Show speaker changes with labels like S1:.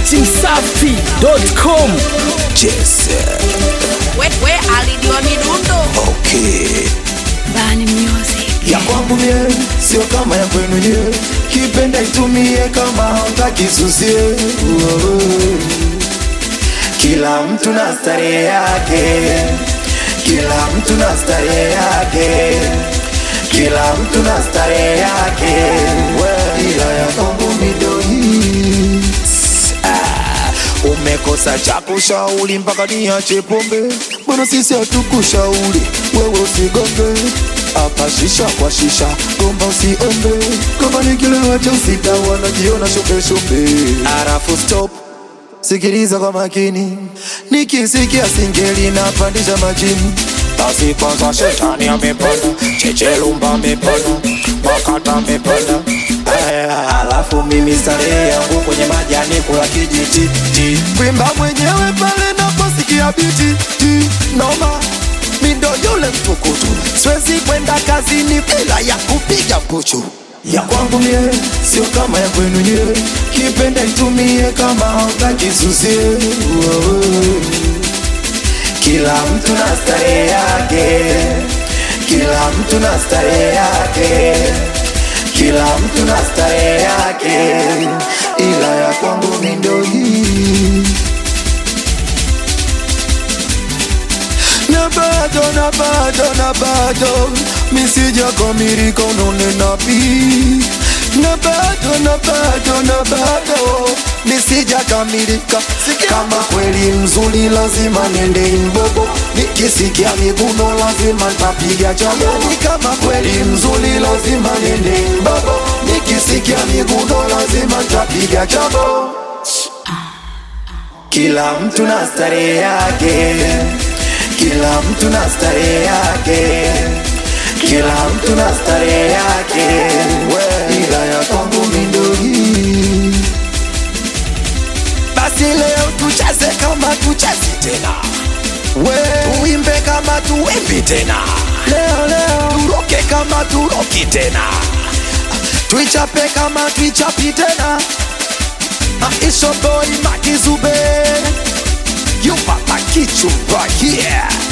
S1: datimsafi.com
S2: Yes,
S3: we, we alidiwa midundo
S2: okay.
S1: Bani Music.
S2: Ya kwangu mie sio kama ya kwenu nyie, kipenda itumie kama hautaki susie. Uo. Kila mtu na starehe yake, kila mtu na starehe yake, kila mtu na starehe yake, ila ya kwangu midoi Ah, umekosa cha kushauri mpaka niache pombe, bwana sisi hatukushauri wewe usigonge hapa shisha kwa shisha, gomba usiombe, kama ni kilewa cha usita wanajiona shombe shombe, arafu stop sikiliza kwa makini, nikisikia singeli napandisha majini basi kwanza shetani amepanda, chechelumba amepanda, makata amepanda Aya, alafu mimi starehe yangu kwenye majani kula kijiti ti. Kwimba mwenyewe pale naposikia biti ti. Noma mindo yule mtukutu, siwezi kwenda kazini bila ya kupiga puchu ya kwangu mie sio kama ya kwenu nyie, kipenda itumie kama hautaki susie. Uo. Kila mtu na starehe yake, kila mtu na starehe yake, kila mtu na starehe yake, ila ya kwangu mi ndo hii. na bado na bado na bado misijakamilika unanena pi na bado na bado na bado misijakamilika kama kweli mzuri lazima nende imbobo nikisikia miguno lazima ntapiga chamoni kama kweli mzuri lazima nende imbobo nikisikia miguno lazima ntapiga chabo kila mtu na starehe yake kila mtu na starehe yake, kila mtu na starehe yake, ila ya kwangu mi ndo hii. Basi leo tucheze kama tuchezi tena, we tuimbe kama tuimbi tena, leo leo turoke kama turoki tena, tuichape kama tuichapi tena. Ah, It's your boy Makizube, you papa kichumba, yeah.